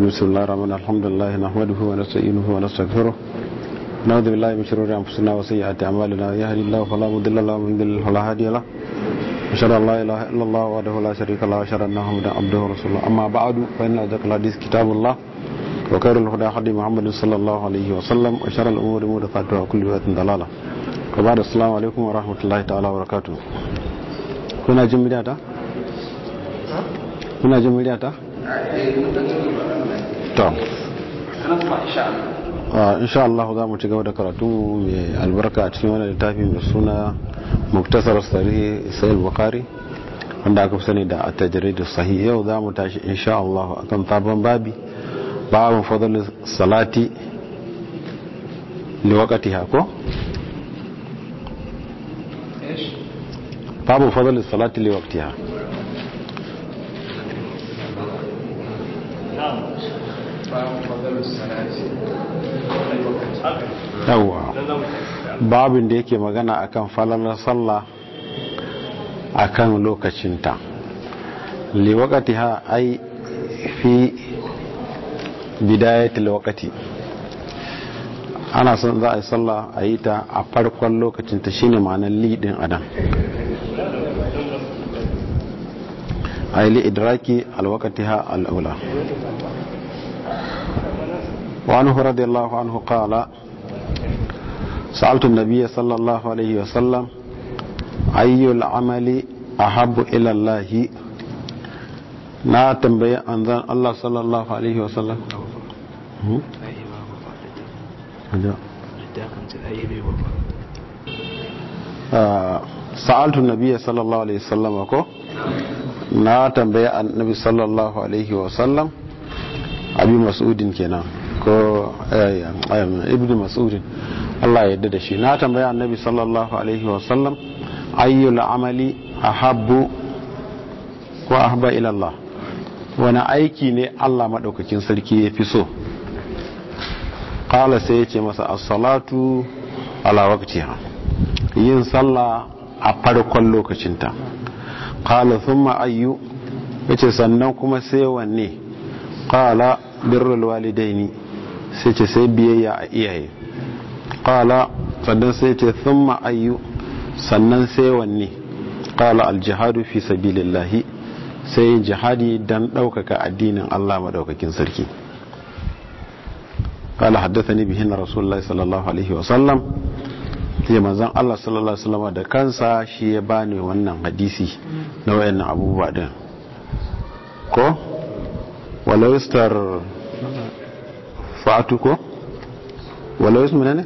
بسم الله الرحمن الحمد لله نحمده ونستعينه ونستغفره نعوذ بالله من شرور انفسنا وسيئات اعمالنا يهدي الله فلا مضل له ومن يضلل فلا هادي له أشهد أن لا إله إلا الله وحده لا شريك له وأشهد أن محمدا عبده ورسوله أما بعد فإن أصدق الحديث كتاب الله وخير الهدى هدي محمد صلى الله عليه وسلم وشر الأمور محدثاتها وكل بدعة ضلالة وبعد السلام عليكم ورحمة الله تعالى وبركاته kuna jin muryata? kuna jin muryata? to insha Allah za mu ci gaba da karatu mai albarka a cikin wani littafi mai suna muktasar sarihi sai bukari wanda aka fi sani da a tajiridu sahi yau za mu tashi insha Allah akan sabon babi babin fadalin salati liwakati hako? babin fadalin salati liwakati ha yawwa babin da yake magana akan falalar sallah akan lokacinta liwakati ha ai fi bidayatul wakati ana son za a yi sallah a yi ta a farkon lokacinta shine ma'anar lidin adam a yi li'idraki alwakati ha al'ula وعنه رضي الله عنه قال سألت النبي صلى الله عليه وسلم أي العمل أحب إلى الله na tambayi anzan Allah sallallahu alaihi wasallam sa'altu nabiyya sallallahu alaihi wasallam ko na tambayi annabi sallallahu alaihi wasallam abi mas'udin kenan ko ibnu mas'udin Allah ya yarda da shi na tambaya annabi sallallahu alaihi wasallam ayyul amali ahabbu ko ahabba ila Allah wani aiki ne Allah madaukakin sarki ya fi so qala sai yace masa as-salatu ala waqtiha yin sallah a farkon lokacinta qala thumma ayyu yace sannan kuma sai wanne qala birrul walidaini sai ce sai biyayya a iyaye qala sannan sai ce thumma ayyu sannan sai wanne qala aljihadu fi sabilillahi sai jihadi dan daukaka addinin Allah madaukakin sarki qala haddathani bihin rasulullahi sallallahu alaihi wa sallam ya manzon Allah sallallahu alaihi wasallam da kansa shi ya bani wannan hadisi na wayannan abubuwa din ko walau istar fa'atu ko walau ismu ne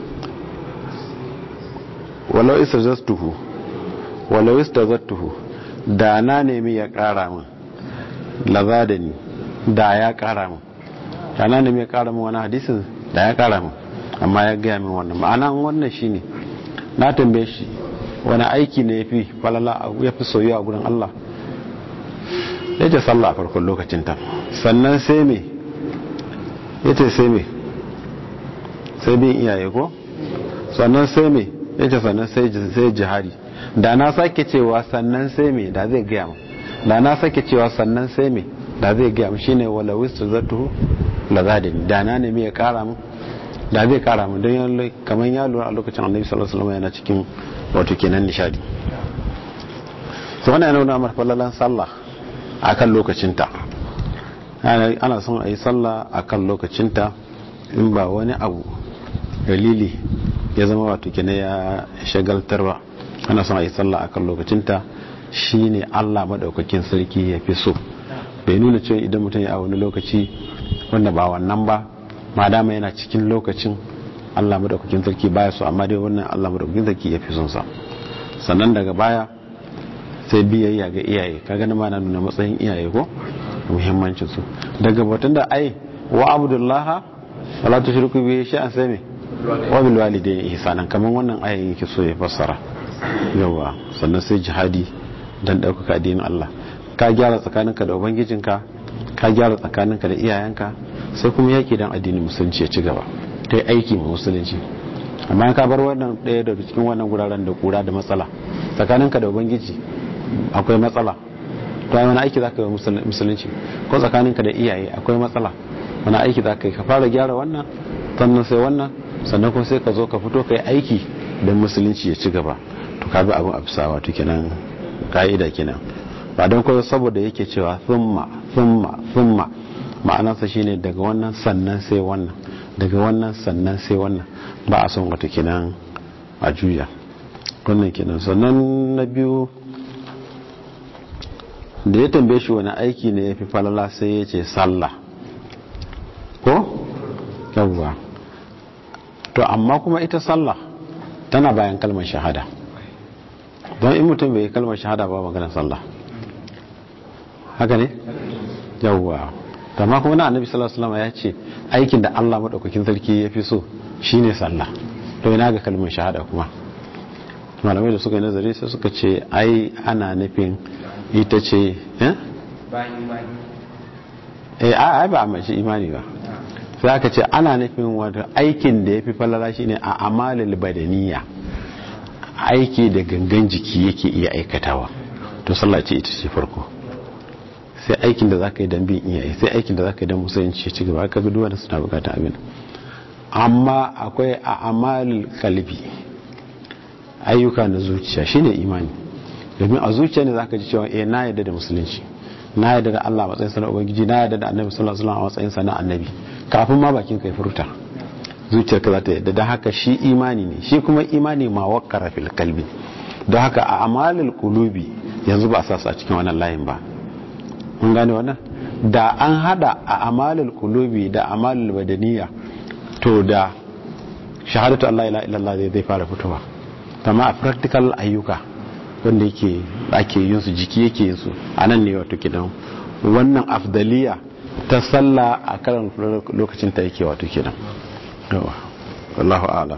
walau istazattuhu walau istazattuhu da na nemi ya kara min laza da ni da ya kara min da na nemi ya kara min wani hadisin da ya kara min amma ya gaya min wannan ma'ana wannan shine na tambaye shi wani aiki ne ya fi falala ya fi soyuwa a gurin Allah ya ce sallah a farkon lokacin ta sannan sai me ya ce sai me sai bin iyaye ko sannan sai me ya ce sannan sai jihari da na sake cewa sannan sai me da zai gaya mu da na sake cewa sannan sai me da zai gaya mu shine wala wistu zatuhu la zadani da na nemi ya kara mu da zai kara mu don kamar ya lura a lokacin annabi sallallahu alaihi wasallam yana cikin wato kenan nishadi to wannan yana nuna mar fallalan sallah akan lokacinta ana son a yi sallah akan lokacinta in ba wani abu dalili ya zama wato kenan ya shagaltarwa ana son a yi sallah akan lokacinta shine Allah madaukakin sarki ya fi so bai nuna cewa idan mutum ya a wani lokaci wanda ba wannan ba ma dama yana cikin lokacin Allah madaukakin sarki baya so amma dai wannan Allah madaukakin sarki ya fi son sa sannan daga baya sai biyayya ga iyaye kaga na mana nuna matsayin iyaye ko muhimmancin su daga batun da ai wa abdullah wala tushriku bihi shay'an sai me wa bil walidayni ihsanan kaman wannan ayan yake so ya fassara yawa sannan sai jihadi dan daukaka addinin Allah ka gyara tsakaninka da ubangijinka ka gyara tsakaninka da iyayenka sai kuma yaki dan addinin musulunci ya ci gaba kai aiki ma musulunci amma ka bar wannan ɗaya daga cikin wannan guraren da kura da matsala tsakaninka da ubangiji akwai matsala to ai wani aiki zaka yi musulunci ko tsakaninka da iyaye akwai matsala wani aiki za ka yi ka fara gyara wannan sannan sai wannan sannan kuma sai ka zo ka fito ka yi aiki don musulunci ya ci gaba to ka bi abin a bisa wato kenan ka'ida kenan ba don kawai saboda yake cewa thumma thumma thumma ma'anarsa shine daga wannan sannan sai wannan daga wannan sannan sai wannan ba a son wato kenan a juya wannan kenan sannan na biyu da ya tambaye shi wani aiki ne ya fi falala sai ya ce sallah ko? yawwa to amma kuma ita sallah tana bayan kalmar shahada don in mutum bai kalmar shahada ba magana sallah haka ne? yawwa amma kuma na annabi sallallahu alaihi wasallam ya ce aikin da Allah madaukakin sarki ya fi so shine sallah to ina ga kalmar shahada kuma malamai da suka yi nazari sai suka ce ai ana nufin ita ce eh ai ba a mace imani ba sai aka ce ana nufin wata aikin da ya fi falala shine a amalil badaniya aiki da gangan jiki yake iya aikatawa to sallah ce ita ce farko sai aikin da zaka yi dan bin iyaye sai aikin da zaka yi dan musulunci ci gaba ka bi duwanda suna bukata abin amma akwai a amalil kalbi ayyuka na zuciya shine imani domin a zuciya ne zaka ji cewa eh na yarda da musulunci na yarda da Allah matsayin sa na ubangiji na yarda da annabi sallallahu alaihi wasallam a matsayin sa na annabi kafin ma bakin kai furta zuciyarka za ta yarda da haka shi imani ne shi kuma imani ma wakkara fil kalbi don haka a amalil qulubi yanzu ba a sa a cikin wannan layin ba mun gane wannan da an hada a amalil qulubi da amalil badaniya to da shahadatu Allah ila illallah zai fara fitowa amma a practical ayyuka wanda yake ake yin su jiki yake yin su a nan ne wato kidan wannan afdaliya ta sallah a karan lokacin ta yake wato kidan wallahu a'lam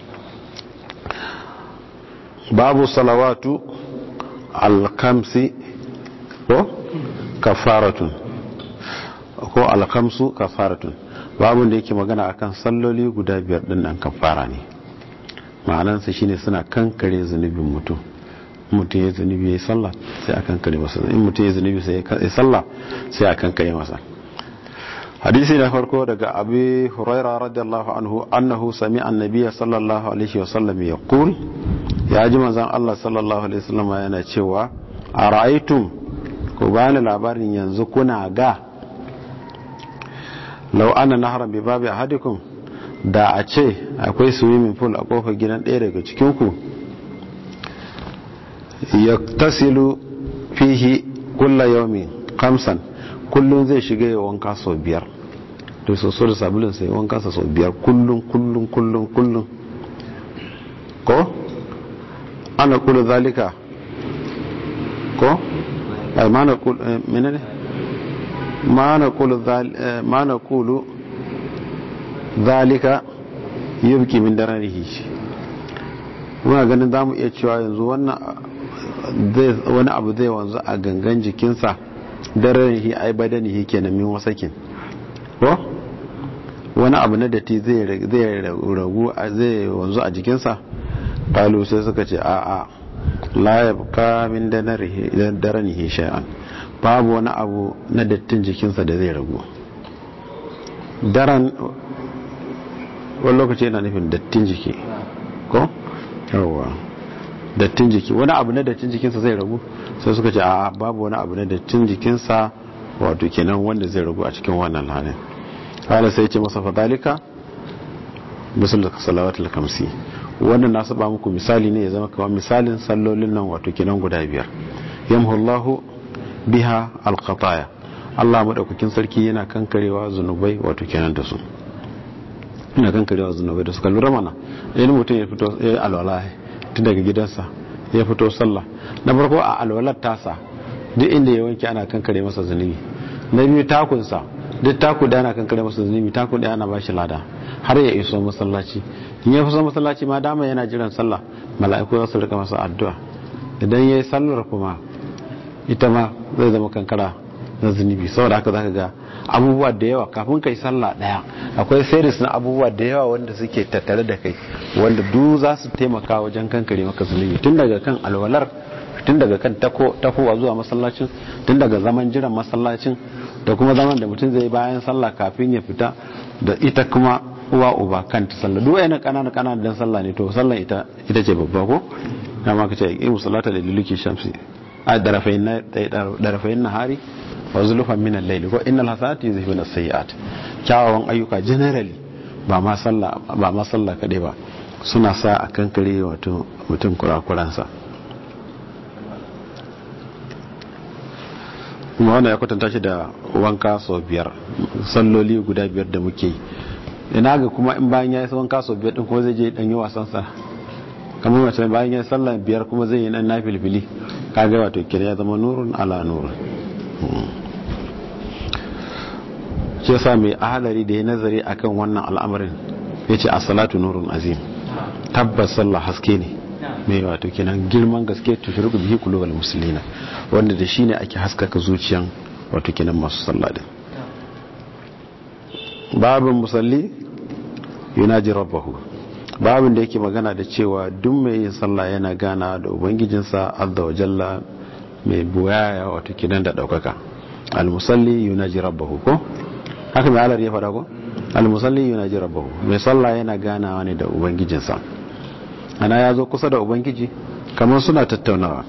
babu salawatu alkamsi ko kafaratun ko alkamsu kafaratun babu da yake magana akan salloli guda biyar din nan kafara ne ma'anansa shine suna kankare zunubin mutum mutum ya zunubi ya yi sallah sai a kankare masa in mutum ya zunubi sai ya sallah sai a kankare masa hadisi na farko daga abi huraira radiyallahu anhu annahu sami annabiya sallallahu alaihi wa sallam ya qul ya ji manzon Allah sallallahu alaihi wasallam yana cewa a ra'aytum ku bani labarin yanzu kuna ga law anna nahran bi babi ahadikum da a ce akwai swimming pool a kofar gidan ɗaya daga cikinku ya tasilu fihi kulla yaumi kamsan kullum zai shiga ya wanka sau biyar da soso da sabulun sai wanka sau biyar kullum kullum kullum kullum ko ana kula zalika ko ai mana kulu menene mana kulu mana kulu zalika yubki min dararihi muna ganin za mu iya cewa yanzu wani abu zai wanzu a gangan jikinsa dararihi ai badanihi kenan min wasakin ko wani abu na datti zai ragu zai wanzu a jikinsa kalu sai suka ce a a la yabqa min dararihi shay'an babu wani abu na dattin jikinsa da zai ragu daren wani lokaci yana nufin dattin jiki ko yawa dattin jiki wani abu na dattin jikinsa zai ragu sai suka ce a babu wani abu na dattin jikinsa wato kenan wanda zai ragu a cikin wannan halin hala sai ce masa fadalika musul salawatul kamsi wannan na saba muku misali ne ya zama kamar misalin sallolin nan wato kenan guda biyar yamhullahu biha alqataya Allah madaukakin sarki yana kankarewa zunubai wato kenan da su ina kankarewa zunubai da suka lura mana idan mutum ya fito ya alwala tun daga gidansa ya fito sallah na farko a alwalar tasa duk inda ya wanke ana kankare masa zunubi na biyu takunsa duk taku da ana kankare masa zunubi taku da ana bashi lada har ya iso masallaci in ya fi masallaci ma dama yana jiran sallah mala'iku za su rika masa addu'a idan ya yi sallar kuma ita ma zai zama kankara na zunubi saboda haka zaka ga abubuwa da yawa kafin kai sallah daya akwai series na abubuwa da yawa wanda suke tattare da kai wanda du za su taimaka wajen kankare maka zunubi tun daga kan alwalar tun daga kan takowa zuwa masallacin tun daga zaman jiran masallacin da kuma zaman da mutum zai bayan sallah kafin ya fita da ita kuma uwa uba kanta sallah duk wayannan kanana kanana dan sallah ne to sallah ita ita ce babba ko kama ka ce imu salata da luluki shamsi a darafain na darafain nahari wa zulufan min al-layl ko innal hasanati yuzhibun as-sayyi'at kyawawan ayyuka generally ba ma sallah ba ma sallah kadai ba suna sa a kankare wato mutum kurakuransa kuma wanda ya kwatanta shi da wanka sau biyar salloli guda biyar da muke yi ina ga kuma in bayan ya yi wanka sau biyar din kuma zai je dan yi wasan sa kamar mace bayan ya yi sallah biyar kuma zai yi nan na filfili kaga wato kira ya zama nurun ala nurun shi yasa mai ahalari da ya nazari akan wannan al'amarin ya ce a salatu nurun azim tabbas sallah haske ne mai wato kenan girman gaske tushirku bihi kulubal musulina wanda da shine ake haskaka zuciyan wato kenan masu sallah din babin musalli yunaji rabbahu babin da yake magana da cewa duk mai yin sallah yana gana da ubangijinsa azza wa jalla mai buwaya wato kenan da daukaka al-musalli yunaji rabbahu ko haka mai alar ya fada ko al-musalli yunaji rabbahu mai sallah yana ganawa ne da ubangijinsa ana ya zo kusa da ubangiji kamar suna tattaunawa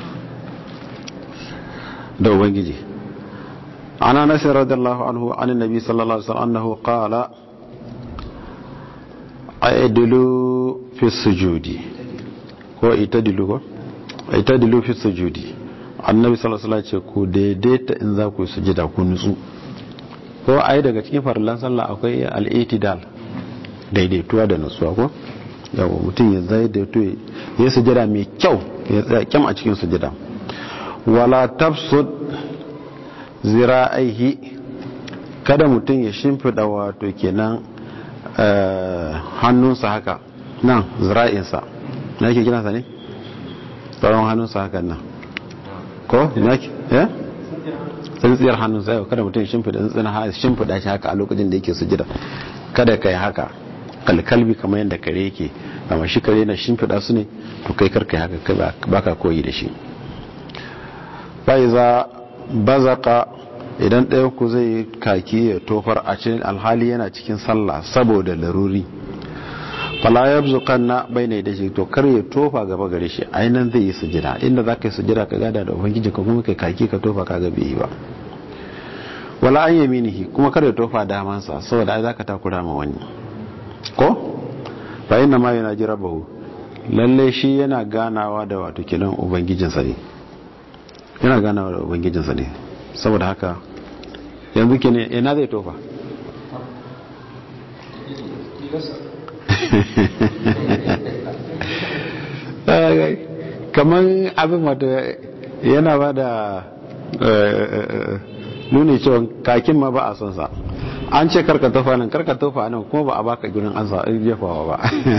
da ubangiji ana nasir radiyallahu anhu an nabi sallallahu alaihi wasallam annahu qala aidilu fi sujudi ko itadilu ko itadilu fi sujudi annabi sallallahu alaihi wasallam ce ku daidaita in za ku sujida ku nutsu ko ai daga cikin farillan sallah akwai al-itidal daidaituwa da nutsuwa ko yawa mutum ya zai da to ya sujada mai kyau ya tsaya kyam a cikin sujada wala tafsud zira'aihi kada mutum ya shimfida wato kenan hannunsa haka nan zira'insa na yake gina sa ne tsaron hannunsa haka nan ko na yake ya tsintsiyar hannunsa yau kada mutum ya shimfida tsintsiyar shimfida shi haka a lokacin da yake sujada kada ka yi haka kalkalbi kamar yadda kare yake amma shi kare na shimfiɗa su ne to kai karka haka baka koyi da shi za bazaka idan ɗaya ku zai kaki ya tofar a cikin alhali yana cikin sallah saboda laruri fala ya zukan na bai ne da shi to kar ya tofa gaba gare shi ainihin zai yi sujira inda za ka yi sujira ka gada da ubangiji ka kuma kai kaki ka tofa ka ga bai ba wala an yaminihi kuma kar ya tofa damansa saboda ai za ka takura ma wani ko fa inna ma yana jira bahu lalle shi yana ganawa da wato kidan ubangijinsa ne yana ganawa da ubangijinsa ne saboda haka yanzu ke ne ina zai tofa kamar abin wato yana ba da nuni cewa kakin ma ba a son sa an ce karka tofa nan karka tofa nan kuma ba a baka gurin an sa jefawa ba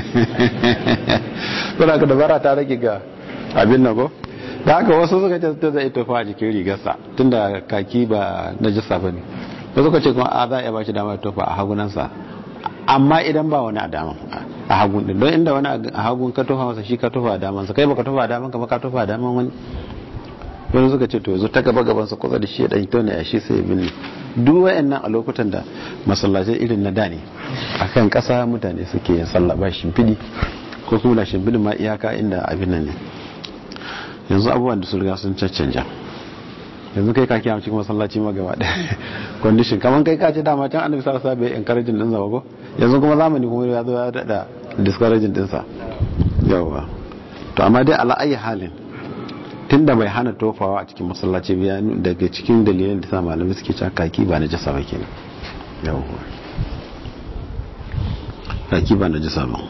kuna ka dabara ta rage ga abin nan ko da haka wasu suka ce ta zai tofa a jikin rigarsa tunda kaki ba na jisa ba ne wasu suka ce kuma a za a iya bashi dama tofa a hagunansa amma idan ba wani a daman a hagun din don inda wani a hagun ka tofa masa shi ka tofa a damansa kai baka tofa a daman ka ba ka tofa a daman wani wani suka ce to yanzu ta gaba gabansa kusa da shi ya ɗan tona ya shi sai ya binne duk wayannan a lokutan da masallacin irin na da ne akan ƙasa mutane suke yin sallah ba shimfiɗi ko kuma da shimfiɗin ma iyaka inda abin nan ne yanzu abubuwan da su riga sun caccanja yanzu kai kaki a cikin masallaci ma gaba ɗaya condition kamar kai kace dama can annabi sallallahu alaihi wasallam bai encouraging din sa ko yanzu kuma zamani kuma ya zo ya dada discouraging din sa yawa to amma dai ala ayi halin tunda bai hana tofawa a cikin masallaci biya daga cikin dalilan da sa malamai suke cewa kaki ba na jasa ba kenan yawa kaki ba na jasa ba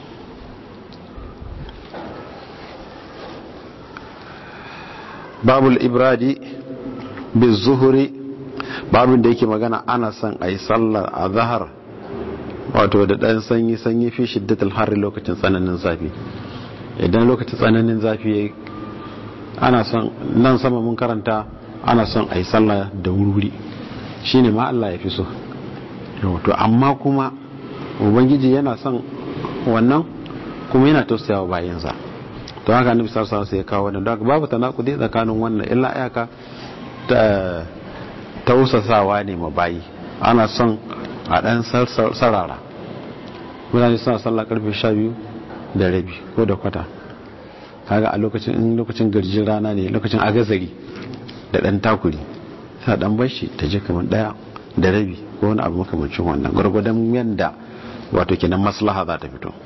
babul ibradi bi zuhuri babin da yake magana ana son a yi sallar a zahar wato da ɗan sanyi sanyi fi shiddatul harri lokacin tsananin zafi idan lokacin tsananin zafi ya ana son nan sama mun karanta ana son a yi sallah da wuri shine ma Allah ya fi so to amma kuma ubangiji yana son wannan kuma yana tausayawa bayansa to haka annabi sallallahu alaihi wasallam ya kawo wannan don babu tanakudi tsakanin wannan illa ayaka ta tausasawa ne ma bayi ana son a dan sarara mutane suna sallah karfe 12 da rabi ko da kwata kaga a lokacin in lokacin garjin rana ne lokacin agazari da dan takuri sa dan bashi ta je kamar daya da rabi ko wani abu makamancin wannan gwargwadon yanda wato kenan maslaha za ta fito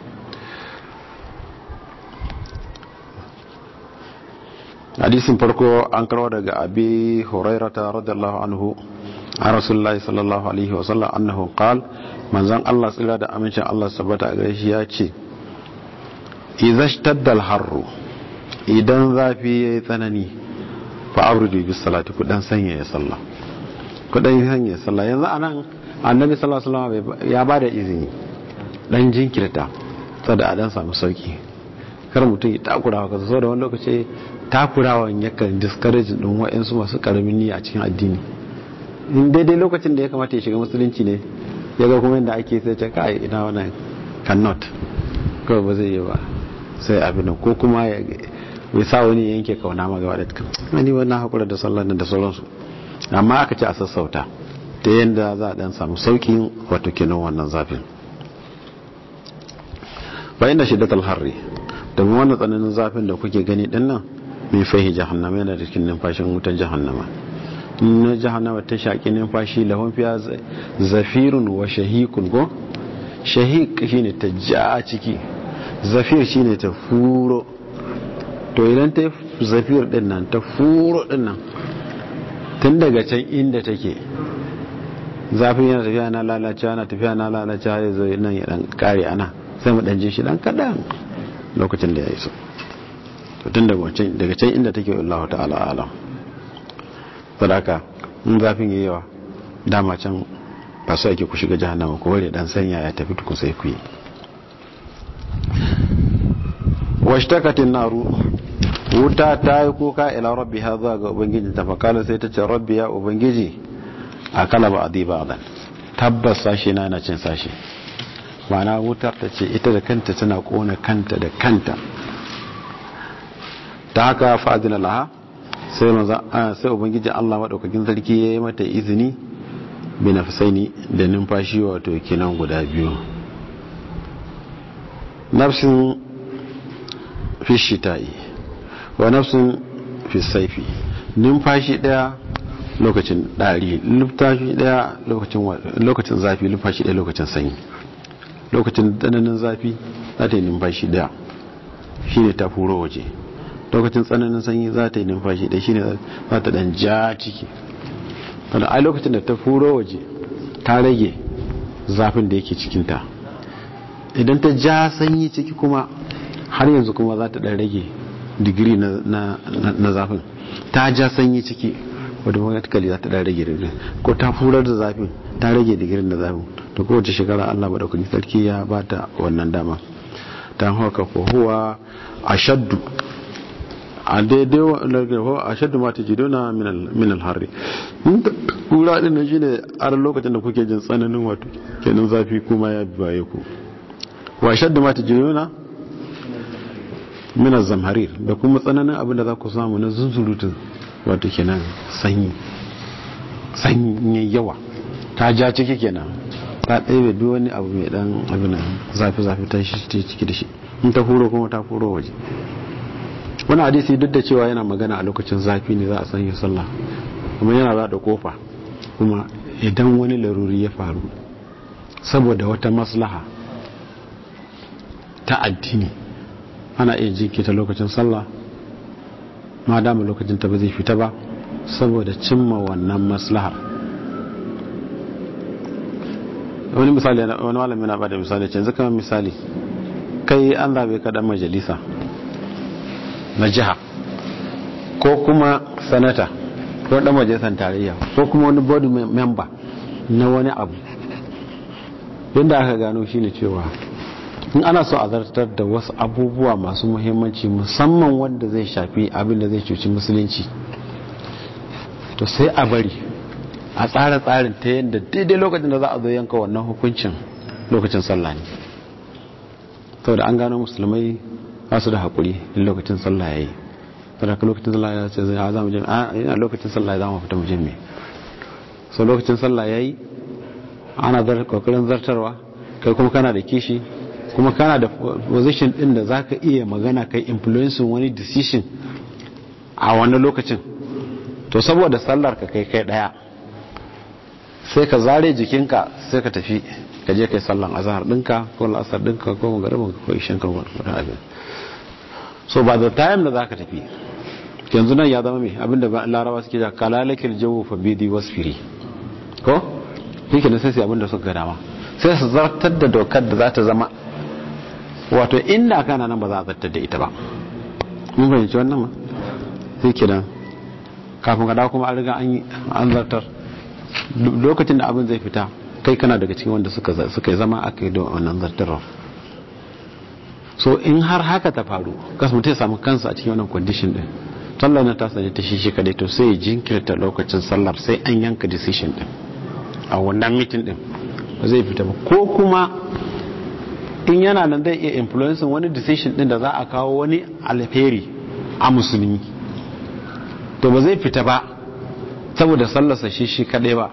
hadisin farko an karwa daga abi hurairata radiyallahu anhu an rasulullahi sallallahu alaihi wasallam annahu qal manzon Allah tsira da amincin Allah sabata a gare shi ya ce idza ishtadda al-harru idan zafi yayi tsanani fa abridu bis salati ku dan sanya ya sallah ku dan sanya ya sallah yanzu anan annabi sallallahu alaihi wasallam ya bada izini dan jinkirta saboda a dan samu sauki kar mutum ya takurawa ka so da wani lokaci takurawan yakan discourage din wa'ansu masu karamin niyya a cikin addini in daidai lokacin da ya kamata ya shiga musulunci ne ya ga kuma yadda ake sai ce kai ina wannan cannot kawai ba zai yi ba sai abin ko kuma ya sa wani yanke kauna ma gaba da wani wannan hakura da sallar da sauransu amma aka ce a sassauta ta yadda za a dan samu saukin wato kenan wannan zafin bayan da shiddatul harri domin wannan tsananin zafin da kuke gani din nan mai fahi jahannama yana da cikin numfashin wutan jahannama na jahannama ta shaƙi numfashi lahon fiya zafirun wa shahikun ko shahik shine ta ja ciki zafir shine ta furo to idan ta zafir din nan ta furo din nan tun daga can inda take zafin yana tafiya na lalacewa na tafiya na lalacewa ya zo nan ya dan kare ana sai mu dan ji shi dan kadan lokacin da ya iso tun daga can inda take Allah ta'ala alam sadaka in zafin yayi yawa dama can ba su ake ku shiga jahannama ko ware dan sanya ya tafi tukun sai ku yi washtakatin naru wuta ta yi kuka ila rabbi ha zuwa ga ubangiji ta fakala sai ta ce rabbi ya ubangiji a kala ba a ba dan tabbas sashi na yana cin sashi ma'ana wutar ta ce ita da kanta tana kona kanta da kanta ta haka fa'adina laha sai maza sai ubangiji Allah madaukakin sarki ya yi mata izini bi nafsaini da numfashi wato kinan guda biyu nafsin fi shita'i wa nafsin fi saifi numfashi daya lokacin dari numfashi daya lokacin lokacin zafi numfashi daya lokacin sanyi lokacin tsananin zafi za ta yi numfashi daya shine ta furo waje lokacin tsananin sanyi za ta yi numfashi ɗaya shine za ta ɗan ja ciki wanda a lokacin da ta furo waje ta rage zafin da yake cikinta idan ta ja sanyi ciki kuma har yanzu kuma za ta ɗan rage digiri na zafin ta ja sanyi ciki wadda magatakali za ta ɗan rage digiri ko ta furar da zafin ta rage digirin da zafin da kowace shekara allah maɗaukaki sarki ya ba ta wannan dama ta haka ko huwa ashaddu a daidai wa a shaddu mata ji dona min alharri kura din nan shine a lokacin da kuke jin tsananin wato kenan zafi kuma ya baye ku wa shaddu mata ji dona min zamharir da kuma tsananin abin da za ku samu na zunzurutun wato kenan sanyi sanyi yawa ta ja ciki kenan ta ɗaya duk wani abu mai dan abin zafi-zafi ta shi ciki da shi in ta huro kuma ta huro waje wani hadisi duk da cewa yana magana a lokacin zafi ne za a sanya sallah kuma yana za da kofa kuma idan wani laruri ya faru saboda wata maslaha ta addini ana iya jinkita lokacin sallah ma dama lokacin ta ba zai fita ba saboda cimma wannan maslahar wani misali wani malami na bada misali canzu kamar misali kai an zabe ka dan majalisa na jiha ko kuma sanata ko dan majalisar tarayya ko kuma wani board member na wani abu yadda aka gano shine cewa in ana so a zartar da wasu abubuwa masu muhimmanci musamman wanda zai shafi abin da zai cuci musulunci to sai a bari a tsara tsarin ta yadda daidai lokacin da za a zo yanka wannan hukuncin lokacin sallah ne saboda an gano musulmai ba su da haƙuri in lokacin sallah ya yi saboda lokacin sallah ya ce zai za mu jami a yana lokacin sallah ya za mu fita mu jami so lokacin sallah yayi ana zar kokarin zartarwa kai kuma kana da kishi kuma kana da position din da zaka iya magana kai influencing wani decision a wani lokacin to saboda sallar ka kai kai daya sai ka zare jikinka sai ka tafi ka je kai sallan azhar dinka ko la'asar dinka ko magaribin ko ishin ka wani abin so by the time da zaka tafi yanzu nan ya zama mai abinda larawa suke da kalalakil jawo fa bidi wasfiri ko yake da sai sai abinda suka ga dama sai su zartar da dokar da za ta zama wato inda kana nan ba za a zartar da ita ba mun fahimci wannan ma sai kenan kafin ka dawo kuma an riga an zartar lokacin da abin zai fita kai kana daga cikin wanda suka suka zama aka yi da wannan zartarwa so in har haka ta faru kasu mutum ya samu kansa a cikin wannan condition din sallar na ta sanya ta shi kadai to sai jinkirta lokacin sallar sai an yanka decision din a wannan meeting din ba zai fita ba ko kuma in yana nan zai iya influencing wani decision din da za a kawo wani alheri a musulmi to ba zai fita ba saboda sallarsa shi shi kadai ba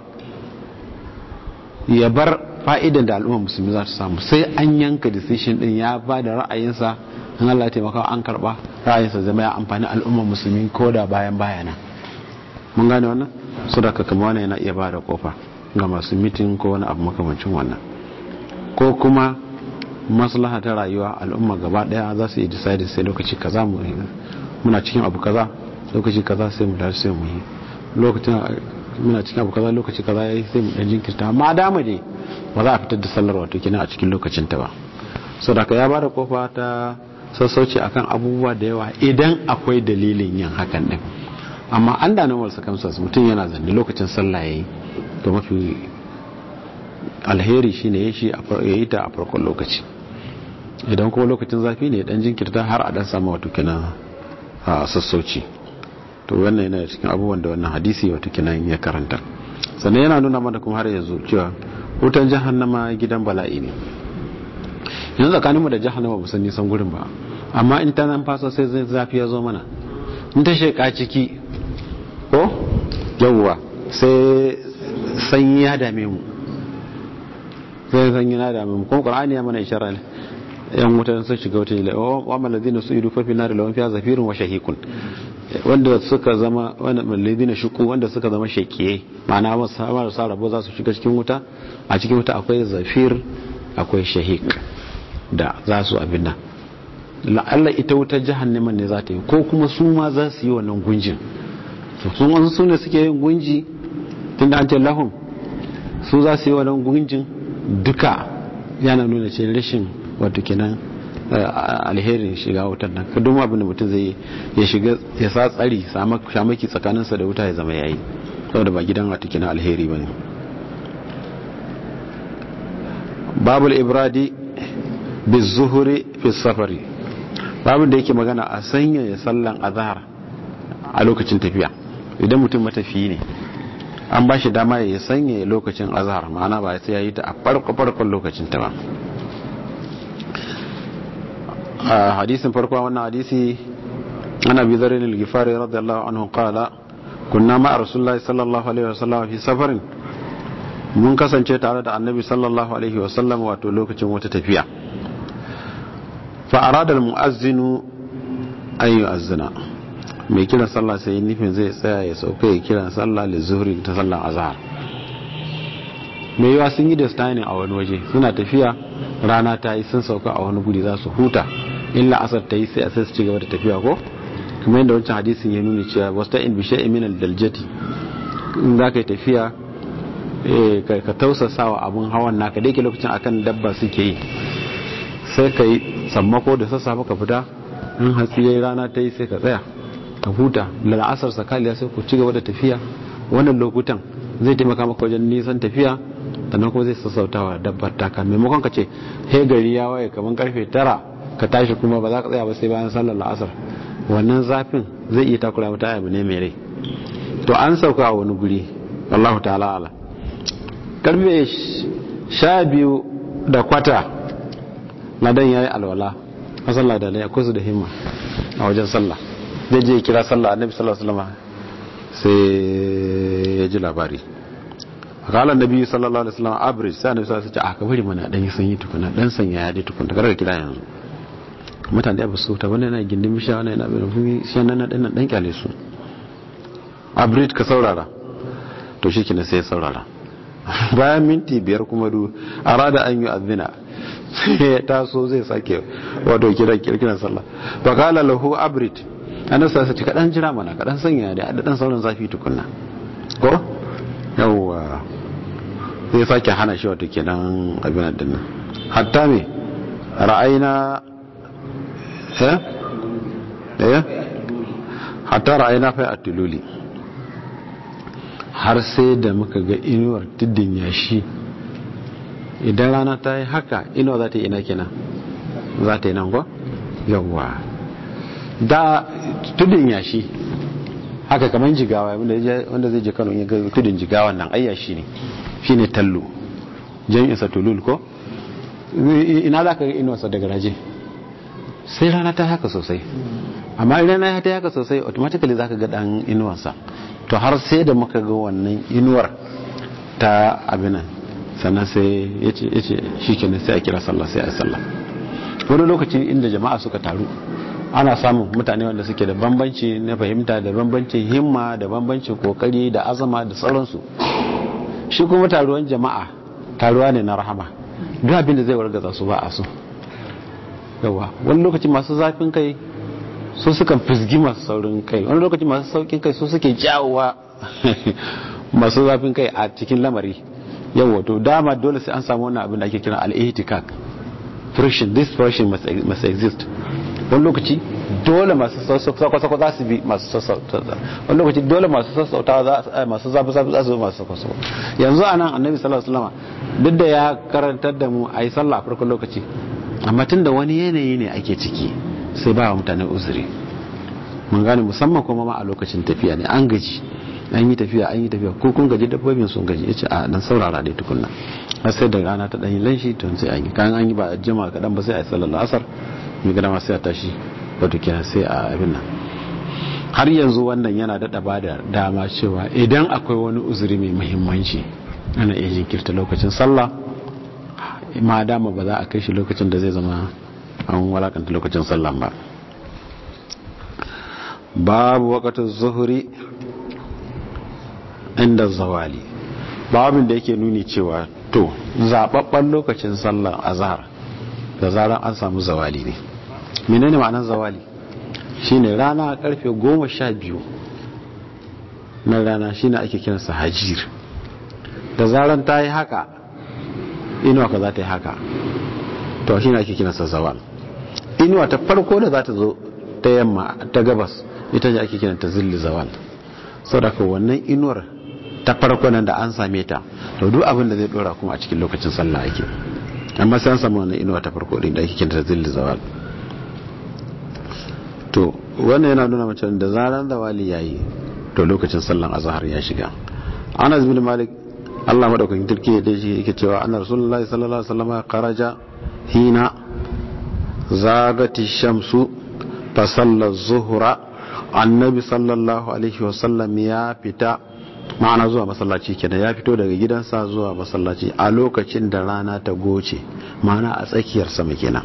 ya bar fa'idan da al'umma musulmi za ta samu sai an yanka decision din ya ba da ra'ayinsa in Allah taimaka an karba ra'ayinsa zama ya amfani al'umma musulmi ko da bayan bayana mun gane wannan su da kama wani yana iya ba da kofa ga masu mitin ko wani abu makamancin wannan ko kuma maslaha ta rayuwa al'umma gaba daya za su yi decide sai lokaci kaza mu muna cikin abu kaza lokaci kaza sai mu dace sai mu yi lokacin muna cikin abu kaza lokaci kaza yayi sai mu dan jinkirta amma dama ne ba za a fitar da sallar wato kina a cikin lokacin ta ba saboda ya bada kofa ta sassauci akan abubuwa da yawa idan akwai dalilin yin hakan din amma an da nan wasu kamsas mutum yana zanne lokacin sallah yayi to mafi alheri shine ya shi yayi ta a farkon lokaci idan kuma lokacin zafi ne dan jinkirta har a dan samu wato kina sassauci to wannan yana cikin abubuwan da wannan hadisi wato kinan ya karanta sannan yana nuna mana kuma har yanzu cewa wutan jahannama gidan bala'i ne yanzu tsakaninmu da jahannama ba san nisan gurin ba amma in ta nan fasa sai zai zafi ya zo mana in ta sheka ciki ko yawwa sai sanyi ya dame mu sai sanyi ya dame mu kuma qur'ani ya mana ishara ne yan wutan sun shiga wutan ila wa malladina su'idu fa fi nar lawan fiha zafirun wa shahikun wanda suka zama wanda malladina shuku wanda suka zama shakiye ma'ana marasa rabo za su shiga cikin wuta a cikin wuta akwai zafir akwai shahik da za su abin nan la'alla ita wutar jahannaman ne za ta yi ko kuma su ma za su yi wannan gunjin sun wasu su ne suke yin gunji tun da an ce lahum su za su yi wannan gunjin duka yana nuna ce rashin wato kenan alherin shiga wutar nan ka duma abin da mutum zai ya shiga ya sa tsari shamaki tsakaninsa da wuta ya zama yayi saboda ba gidan wato kenan alheri ba ne babul ibradi bizuhuri fi safari babin da yake magana a sanya ya sallan azhar a lokacin tafiya idan mutum matafiyi ne an ba shi dama ya sanya lokacin azhar ma'ana ba sai ya yi ta a farko farkon lokacin ta ba a hadisin farko wannan hadisi ana bi zarin al-gifari radiyallahu anhu qala kunna ma rasulullahi sallallahu alaihi wasallam fi safarin mun kasance tare da annabi sallallahu alaihi wasallam wato lokacin wata tafiya fa arada almu'azzinu an yu'azzina mai kiran sallah sai nufin zai tsaya ya sauka ya kiran sallah li zuhri ta sallar azhar mai yawa sun yi da stani a wani waje suna tafiya rana ta yi sun sauka a wani guri za su huta illa asar ta yi sai a sai su ci gaba da tafiya ko kuma yadda wancan hadisin ya nuna cewa wasta in bishe min daljati in za ka yi tafiya ka tausasa wa abin hawan naka da yake lokacin akan dabba suke yi sai ka yi sammako da sassafe ka fita in hatsi yayi rana ta yi sai ka tsaya ka huta la'asar sakaliya sai ku ci gaba da tafiya wannan lokutan zai taimaka maka wajen nisan tafiya sannan kuma zai sassauta wa dabbar taka maimakon ka ce he gari ya waye kamar karfe tara ka tashi kuma ba za ka tsaya ba sai bayan sallar la'asar wannan zafin zai iya takura mata abu ne mai rai to an sauka a wani guri wallahu ta'ala ala karfe sha biyu da kwata ladan ya yi alwala a sallah da akwai su da himma a wajen sallah zai je kira sallah annabi sallallahu alaihi wasallam sai ya ji labari kala nabi sallallahu alaihi wasallam abrid sai annabi sallallahu alaihi wasallam a kabari mana dan yi sanyi tukuna dan sanya ya dai tukuna kada ka kira yanzu mutane da ba su ta wani yana gindin bisha wani yana bin shi nan dan dan kyale su abrid ka saurara to shi kina sai saurara bayan minti biyar kuma du arada an yi azina sai ya taso zai sake wato kira kirkiran sallah fa kala lahu abrid annabi sallallahu alaihi wasallam kadan jira mana kadan sanya da dan sauran zafi tukunna ko yawwa zai sake hana shi wato kenan abin din nan hatta me ra'ayina eh eh hatta ra'ayina fa atululi har sai da muka ga inuwar tiddin yashi idan rana ta yi haka inuwa za ta yi ina kenan za ta yi nan ko yawwa da tudun yashi haka kamar jigawa wanda zai je kano ya ga tudun jigawa nan ayyashi ne shi ne tallo jami'insa tulul ko ina za ka ga inuwarsa daga raje sai rana ta haka sosai amma idan rana ta haka sosai automatically za ka ga dan inuwarsa to har sai da muka ga wannan inuwar ta abinan sannan sai ya ce shi kenan sai a kira sallah sai a sallah wani lokaci inda jama'a suka taru ana samun mutane wanda suke da bambanci na fahimta da bambancin himma da bambancin kokari da azama da sauransu shi kuma taruwan jama'a taruwa ne na rahama duk abin da zai wargaza su ba a so yawa wani lokaci masu zafin kai su sukan fizgi masu saurin kai wani lokaci masu saukin kai su suke jawowa masu zafin kai a cikin lamari yawa to dama dole sai an samu wannan abin da ake kira al-ihtikak friction this friction must, must exist wani lokaci dole masu sassauta za su bi masu sassauta wani lokaci dole masu sassauta masu zafi zafi za su bi masu sassauta yanzu a nan annabi sallallahu alaihi wasallam duk da ya karantar da mu a yi sallah a farkon lokaci amma tun da wani yanayi ne ake ciki sai ba wa mutane uzuri mun gane musamman kuma ma a lokacin tafiya ne an gaji an yi tafiya an yi tafiya ko kun gaji dabbobin sun gaji yace a dan saurara dai tukunna har sai da rana ta dan yi lanshi to sai an yi kan an yi ba jima kadan ba sai a yi sallar asar mai gada ma sai a tashi wato kenan sai a abin nan har yanzu wannan yana daɗa ba da dama cewa idan akwai wani uzuri mai muhimmanci ana iya jinkirta lokacin sallah ma dama ba za a kai shi lokacin da zai zama an walakanta lokacin sallah ba babu wakatun zuhuri inda zawali babin da yake nuni cewa to zababban lokacin sallah azhar da zarar an samu zawali ne menene ma'anar zawali shine rana a karfe goma sha biyu na rana shine ake kiransa hajir da zarar ta yi haka inuwa ka za ta yi haka to shine ake kiransa zawal inuwa ta farko da za ta zo ta yamma ta gabas ita ce ake kiranta zilli zawal saboda wannan inuwar ta farko nan da an same ta to duk abin da zai dora kuma a cikin lokacin sallah ake amma sai an samu wannan inuwa ta farko din da ake kinta zilli zawal to wannan yana nuna mace da zaran zawali yayi to lokacin sallan azhar ya shiga Anas bin Malik Allah madaukakin turki da shi yake cewa anna rasulullahi sallallahu alaihi wasallam kharaja hina zagati shamsu fa salla zuhra annabi sallallahu alaihi wasallam ya fita ma'ana zuwa masallaci kenan ya fito daga gidansa zuwa masallaci a lokacin da rana ta goce ma'ana a tsakiyar sama kenan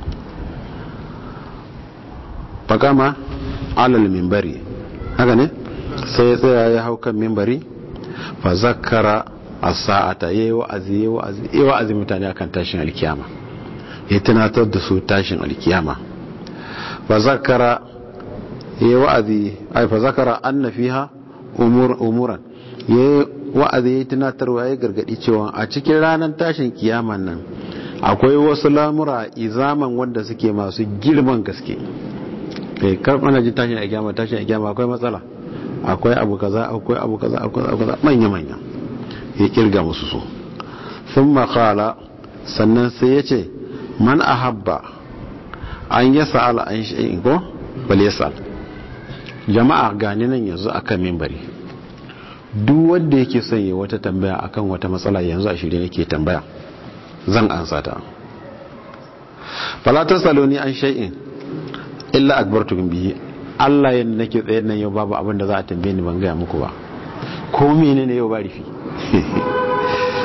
fakama alal mimbari haka ne sai ya tsaya ya hau kan mimbari fa zakara as-sa'ata yayi wa'azi yayi wa'azi yayi wa'azi mutane akan tashin alkiyama ya tunatar da su tashin alkiyama fa zakara yayi wa'azi ai fa zakara anna fiha umur umuran yayi wa'azi yayi tunatarwa yayi gargadi cewa a cikin ranar tashin kiyaman nan akwai wasu lamura izaman wanda suke masu girman gaske kai kar ana jin tashin alkiyama tashin alkiyama akwai matsala akwai abu kaza akwai abu kaza akwai abu kaza manya manya ya kirga musu su sun makala sannan sai ya ce man ahabba an ya sa'ala an shi'in ko bal ya sa'al jama'a gani nan yanzu akan mimbari duk wanda yake son yi wata tambaya akan wata matsala yanzu a shirye nake tambaya zan ansa ta falatar saloni an shay'in illa akbartukum bihi Allah yanda nake tsaye nan yau babu abin da za a tambaye ni ban gaya muku ba ko menene yau ba rufi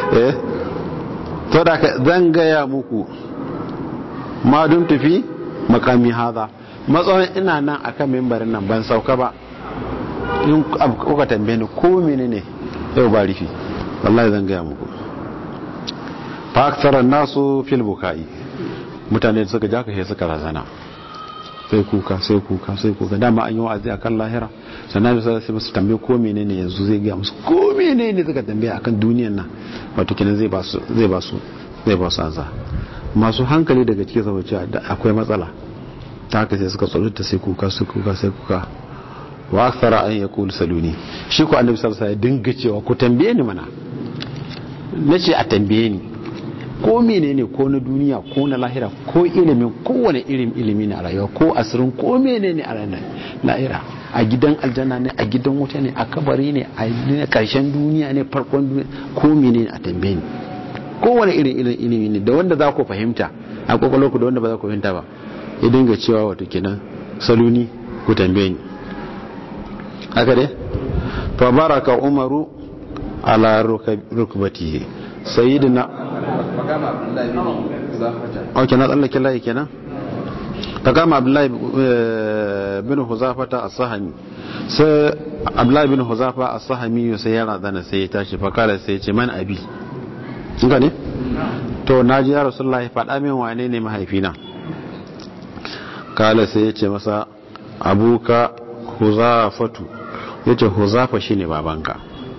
eh to da ka zan gaya muku ma dum tafi makami haza matsayin ina nan akan mimbarin nan ban sauka ba in kuka tambaye ni ko menene yau ba rufi wallahi zan gaya muku fa aksara nasu fil bukai mutane da suka ja ka suka razana sai kuka sai kuka sai kuka dama an yi wa'azi akan lahira sannan bisa sai musu tambaye ko menene yanzu zai ga musu ko menene suka tambaye akan duniyan nan wato kenan zai ba su zai ba su zai ba su ansa masu hankali daga cikin saboda cewa akwai matsala ta haka sai suka tsorata sai kuka sai kuka sai kuka wa akthara an yaqul saluni shi ko annabi sallallahu alaihi wasallam ya dinga cewa ku tambaye ni mana nace a tambaye ni ko menene ko na duniya ko na lahira ko ilimin kowane irin ilimi ne a rayuwa ko asirin ko menene a ranar lahira a gidan aljanna ne a gidan wuta ne a kabari ne a karshen duniya ne farkon duniya ko menene a tambaye ni kowane irin irin ilimi ne da wanda za ku fahimta a kwakwalwar ku da wanda ba za ku fahimta ba ya dinga cewa wato kenan saluni ku tambaye ni haka dai fa baraka umaru ala rukbatihi sayyidina ok na tsallake layi kenan ta kama abdullahi bin huzafata a sahami sai abdullahi bin huzafa a sahami sai ya razana sai ya tashi fakala sai ya ce man abi ga ne to na ji ya rasulullahi faɗa min wane ne mahaifina kala sai ya ce masa abuka huzafatu ya ce huzafa shine babanka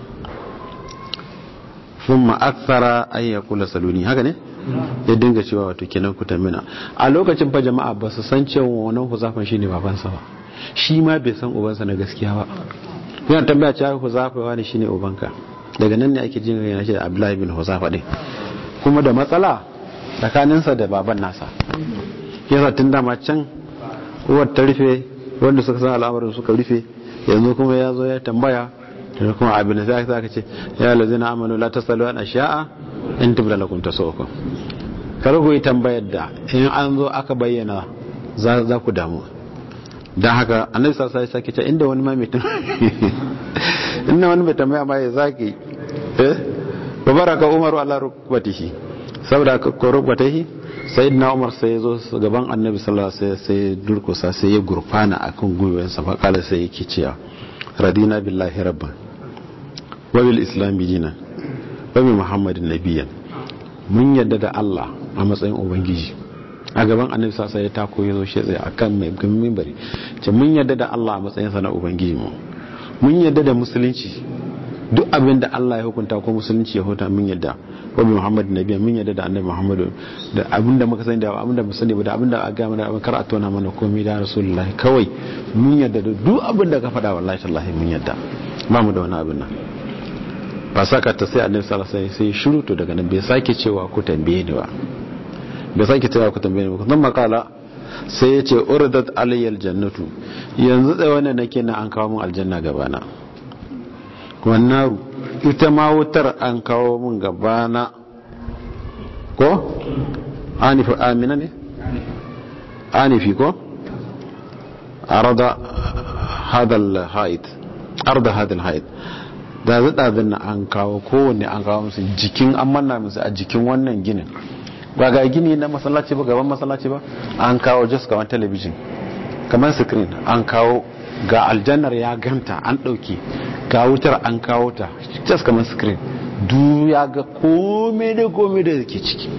sun ma'aksara an ya kula saluni haka ne ya dinga cewa wato kenan ku tamina a lokacin fa jama'a ba su san cewa wannan huzafan shine babansa ba shi ma bai san ubansa na gaskiya ba yana tambaya cewa huzafa wani shine ubanka daga nan ne ake jin yana ce da abdullahi bin huzafa din kuma da matsala tsakaninsa da baban nasa yasa tun dama can uwar ta rufe wanda suka san al'amarin suka rufe yanzu kuma ya zo ya tambaya da kuma abin da sai aka ce ya lazina amanu la tasalu an asha'a in tubda lakum tasukum kar ku yi tambayar da in an zo aka bayyana za ku damu dan haka annabi sallallahu alaihi wasallam sake inda wani ma mai inda wani mai tambaya ma ya zaki eh babaraka umaru ala rukbatihi saboda ko rukbatihi sayyidina umar sai ya zo gaban annabi sallallahu alaihi wasallam sai durkusa sai ya gurfana akan gwiwansa fa kala sai yake cewa radina billahi rabban wa bil islam dinan wa bi muhammadin nabiyyan mun yadda da Allah a matsayin ubangiji a gaban annabi sallallahu alaihi wasallam ya tako yazo shi tsaye akan mai minbari ce mun yadda da Allah a matsayin sa na ubangiji mu mun yadda da musulunci duk abin da Allah ya hukunta ko musulunci ya hukunta mun yadda wa bi muhammadin nabiyyan mun yadda da annabi muhammadu da abin da muka sani da abin da mu sani ba da abin da aka ga mana kar a tona mana komai da rasulullahi kawai mun yadda da duk abin da ka faɗa wallahi tallahi mun yadda ba mu da wani abin nan ba saka ta sai annabi sallallahu alaihi wasallam sai shiru to daga nan bai sake cewa ku tambaye ni ba bai sake cewa ku tambaye ni ba nan makala sai ya ce urdat alayyal jannatu yanzu tsaye wannan nake na an kawo mun aljanna gabana wannan ita ma wutar an kawo mun gabana ko anifi amina ne anifi ko arada hadal haid arda hadal haid da zaɗa na an kawo kowanne an kawo musu jikin an manna musu a jikin wannan ginin ba ga gini na masallaci ba gaban masallaci ba an kawo just kamar talabijin kamar screen an kawo ga aljannar ya ganta an ɗauki ga wutar an kawo ta just kamar screen du ya ga kome da kome da ke ciki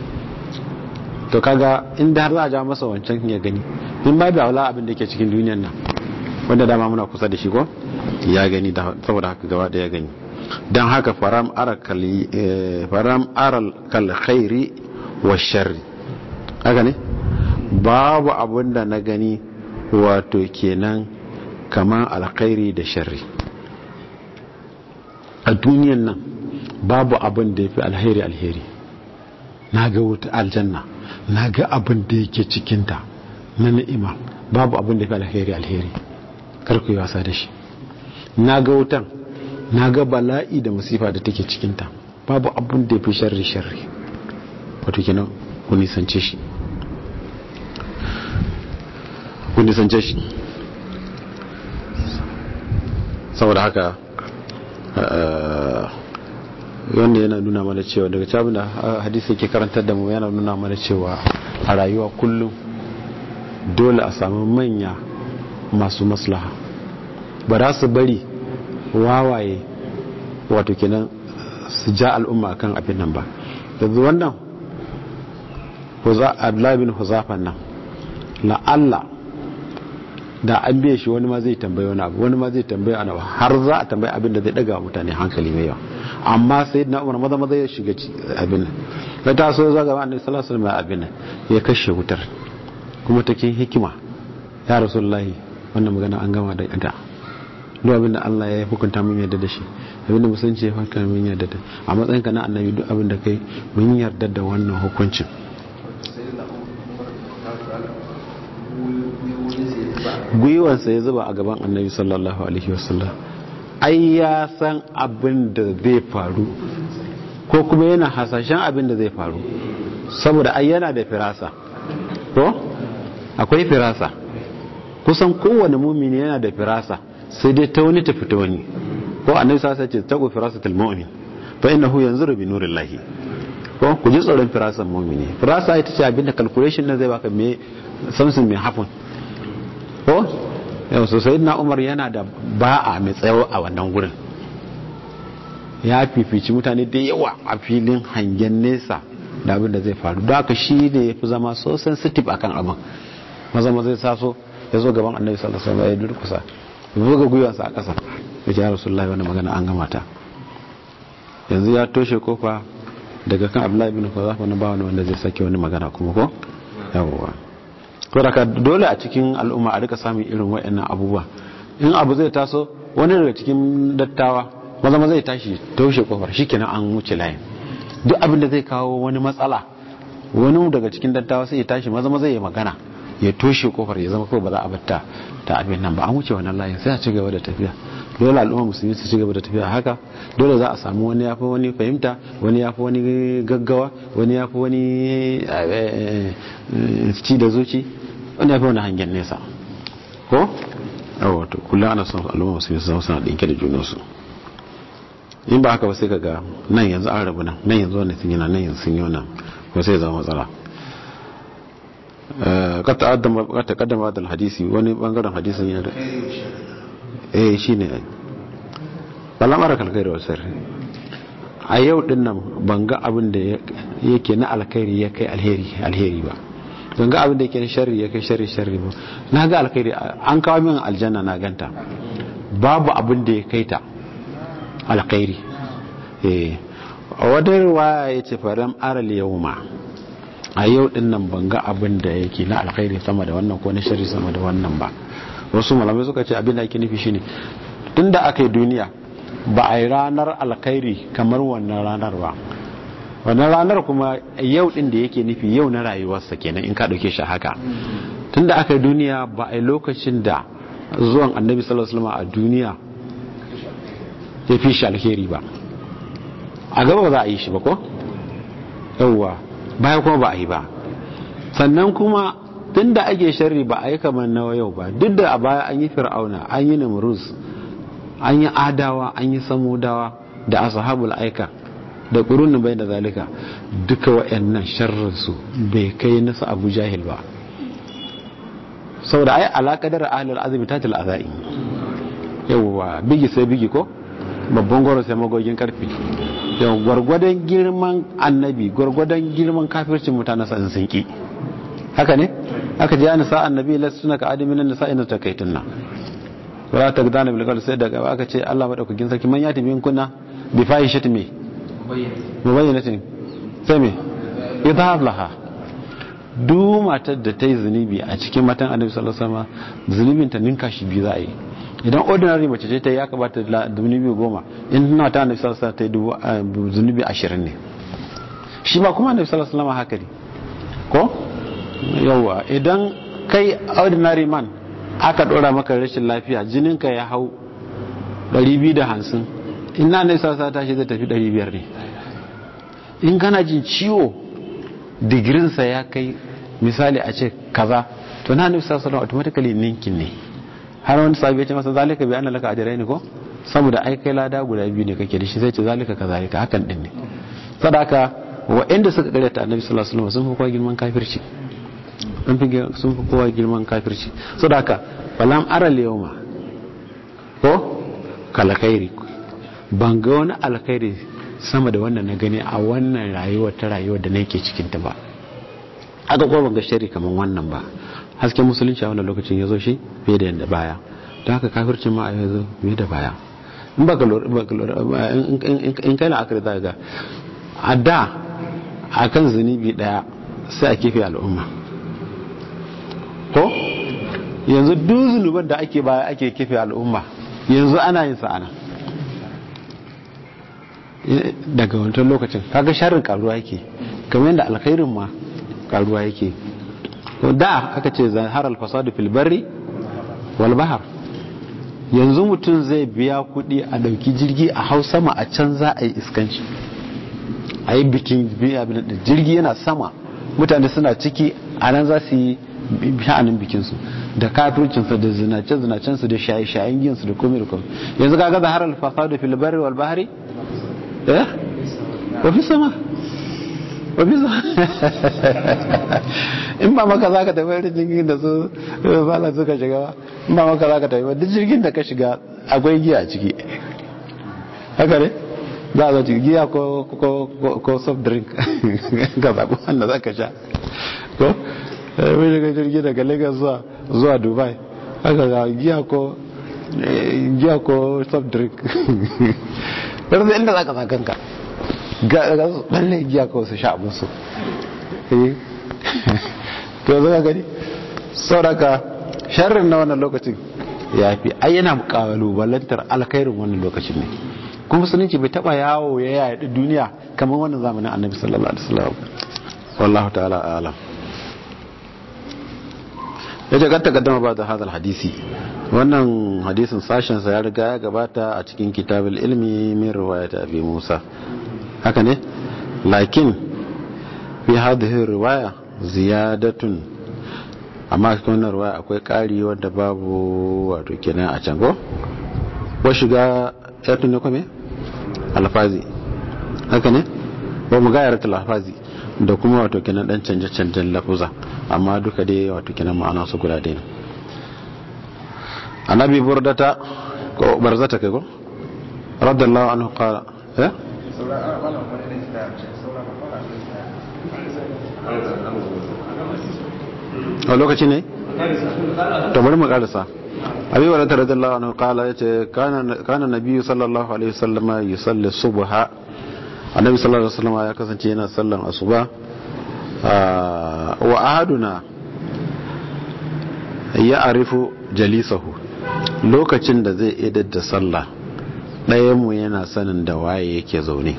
to kaga inda har za a ja masa wancan ya gani in ba da wala abin da ke cikin duniyar nan wanda dama muna kusa da shi ko ya gani saboda haka gaba da ya gani don haka faram aral kal khairi wa sharri haka ne babu abin da na gani wato kenan kamar alkhairi da sharri a duniyan nan babu abin da ya fi alheri alheri na ga wuta aljanna na ga abin da yake cikinta na ni'ima babu abin da ya fi alheri alheri karku yi wasa da shi na ga wutan na ga bala'i da masifa da take cikinta babu abin da ya fi sharri sharri wato kenan ku nisance shi ku nisance shi saboda haka wanda yana nuna mana cewa daga cabin da hadisi yake karantar da mu yana nuna mana cewa a rayuwa kullum dole a samu manya masu maslaha ba za su bari wawaye wato kenan su ja al'umma kan abin nan ba yanzu wannan abdullahi bin huzafan nan la'alla da an biye shi wani ma zai tambaye wani abu wani ma zai tambaye wani abu har za a tambaye abin da zai daga mutane hankali mai yawa amma sai na umar maza maza ya shiga abin nan da ta so zaga ma annabi sallallahu alaihi wasallam abin nan ya kashe wutar kuma take hikima ya rasulullahi wannan magana an gama da ita duk abin da Allah ya hukunta mun yarda da shi abin da musulunci ya hukunta mun yarda da a matsayin ka na annabi duk abin da kai mun yarda da wannan hukuncin gwiwansa ya zuba a gaban annabi sallallahu alaihi wasallam ai ya san abin da zai faru ko kuma yana hasashen abin da zai faru saboda ai yana da firasa ko akwai firasa kusan kowane mumini yana da firasa sai dai ta wani tafi ta wani ko annabi sa ce tago firasatul mu'min fa innahu yanzuru bi nurillahi ko ku ji tsoron firasan mu'mini firasa ita ce abinda calculation na zai baka me samsun me happen ko yau so sayyidina umar yana da ba'a mai tsayo a wannan gurin ya fifici mutane da yawa a filin hangen nesa da abin da zai faru don haka shi ne ya fi zama so sensitive akan abin maza maza ya saso ya zo gaban annabi sallallahu alaihi wasallam ya durkusa ya buga gwiwansa a ƙasa ya ce ya rasulullahi wannan magana an gama ta yanzu ya toshe kofa daga kan abdullahi bin kwazafa na ba wani wanda zai sake wani magana kuma ko yawwa ko da dole a cikin al'umma a rika samun irin waɗannan abubuwa in abu zai taso wani daga cikin dattawa maza maza ya tashi toshe kofar shikenan an wuce layin duk abin da zai kawo wani matsala wani daga cikin dattawa sai ya tashi maza maza ya magana ya toshe kofar ya zama kawai ba za a batta ta abin nan ba an wuce wannan layin sai a ci gaba da tafiya dole al'umma musulmi su ci gaba da tafiya haka dole za a samu wani yafi wani fahimta wani yafi wani gaggawa wani yafi wani ci da zuci wani yafi wani hangen nesa ko yawa to kullum ana son al'umma musulmi su zama suna ɗinke da junansu in ba haka ba sai kaga nan yanzu an rabu nan nan yanzu wannan sun yi nan nan yanzu sun yi wannan ko sai zama matsala kad taqaddama da hadisi wani bangaren hadisin ya eh shine balamar kalkhairi wa sirri a yau din nan ban ga abin da yake na alkhairi ya kai alheri alheri ba ban ga abin da yake na sharri ya kai sharri sharri ba na ga alkhairi an kawo min aljanna na ganta babu abin da ya kai ta alkhairi eh a wata riwaya yace faram aral yawma a yau din nan ban ga abin da yake na alkhairi sama da wannan ko na sharri sama da wannan ba wasu malamai suka ce abin da ake nufi shine tunda aka yi duniya ba a yi ranar alkhairi kamar wannan ranar ba wannan ranar kuma yau din da yake nufi yau na rayuwarsa kenan in ka dauke shi haka tunda aka yi duniya ba a yi lokacin da zuwan annabi sallallahu alaihi wasallam a duniya ya fi shi alheri ba a gaba ba za a yi shi ba ko yauwa baya kuma ba a yi ba sannan kuma tun da ake sharri ba a yi kamar na yau ba duk da a baya an yi fir'auna an yi namrus an yi adawa an yi samudawa da ashabul aika da ƙurunin bai da zalika duka wa'annan sharrinsu bai kai nasu abu jahil ba saboda ai alaƙadar ahalar azumi ta til azai yawwa bigi sai bigi ko babban gwaro sai magogin karfi yau gwargwadon girman annabi gwargwadon girman kafircin mutane sa'in sun ki haka ne aka ji an sa annabi la suna ka adamin nan sa'in ta kai tunna wala ta gudana bil qawl sai daga aka ce Allah madaukakin sarki man yati min kunna bi fahishatin me mubayyinatin sai me idhab laha duk matar da ta yi zunubi a cikin matan annabi sallallahu alaihi wasallam zunubin ta ninka shi biyu za a yi idan ordinary mace ce ta ya kamata da zunubi goma in na ta annabi sallallahu alaihi wasallam ta yi zunubi ashirin ne shi ma kuma annabi sallallahu alaihi wasallam haka ne ko yawa idan kai ordinary man aka dora maka rashin lafiya jininka ya hau 250 in na annabi sallallahu alaihi wasallam ta shi zai tafi 500 ne in kana jin ciwo digirinsa ya kai misali a ce kaza to na annabi sallallahu alaihi wasallam automatically ninkin ne har wani sabi ya ce masa zalika bi anna laka ajrayn ko saboda ai kai lada guda biyu ne kake da shi sai ce zalika kazalika hakan din ne sadaka waɗanda suka karyata annabi sallallahu alaihi wasallam sun fi kowa girman kafirci sun fi kowa girman kafirci sadaka falam aral yawma ko kalakairi ban ga wani alkhairi sama da wannan na gani a wannan rayuwar ta rayuwar da nake cikin ta ba aka kuma ban ga shari kamar wannan ba hasken musulunci a wannan lokacin ya zo shi fiye da yadda baya don haka kafircin ma a yanzu fiye da baya in ba ka in kai la'akari za ga a da a kan zunubi daya sai a kife al'umma ko yanzu duk zunuban da ake baya ake kife al'umma yanzu ana yin sa'ana daga wancan lokacin kaga sharrin karuwa yake kamar yadda alkhairin ma karuwa yake da aka ce zahar alfasadu fil barri wal bahar yanzu mutum zai biya kudi a dauki jirgi a hau sama a can za a yi iskanci a yi bikin jirgi yana sama mutane suna ciki a nan za su yi sha'anin bikinsu da kafircinsu da zinace-zinacensu da shaye-shayen ginsu da komai da komai yanzu kaga zahar alfasadu fil barri wal bahari eh wafi sama wafi sama in ba maka za ka tafi wani jirgin da su bala suka shiga ba in ba maka za ka tafi duk jirgin da ka shiga akwai giya a ciki haka ne za a zaci giya ko soft drink ka zaɓi wanda za ka sha ko wani daga jirgi daga lagos zuwa dubai haka ga giya ko giya ko soft drink yanzu inda za ka sa kanka ga su balle giya ko su sha abin su to zaka gani sauraka sharrin na wannan lokacin ya fi ai yana kalubalantar alkhairin wannan lokacin ne kuma musulunci bai taba yawo ya yaɗi duniya kamar wannan zamanin annabi sallallahu alaihi wasallam wallahu ta'ala a'lam ya ce ganta gaddama ba da hadal hadisi wannan hadisin sashensa ya riga ya gabata a cikin kitabul ilmi min riwayat abi musa haka ne lakin fi hadhihi riwaya ziyadatun amma cikin wannan riwaya akwai ƙari wanda babu wato kenan a can go ko shiga yatun ne kome alfazi haka ne ba mu gayar alfazi da kuma wato kenan dan canje-canjen lafuza amma duka dai wato kenan ma'ana su guda ɗaya annabi burdata ko barzata kai ko radallahu anhu qala eh a lokaci ne to bari mu karasa abi wa radallahu anhu qala yace kana kana nabiyyu sallallahu alaihi wasallama yusalli subha annabi sallallahu alaihi wasallam ya kasance yana sallan asuba wa ahaduna ya arifu jalisahu lokacin da zai idar da sallah ɗayanmu yana sanin da waye yake zaune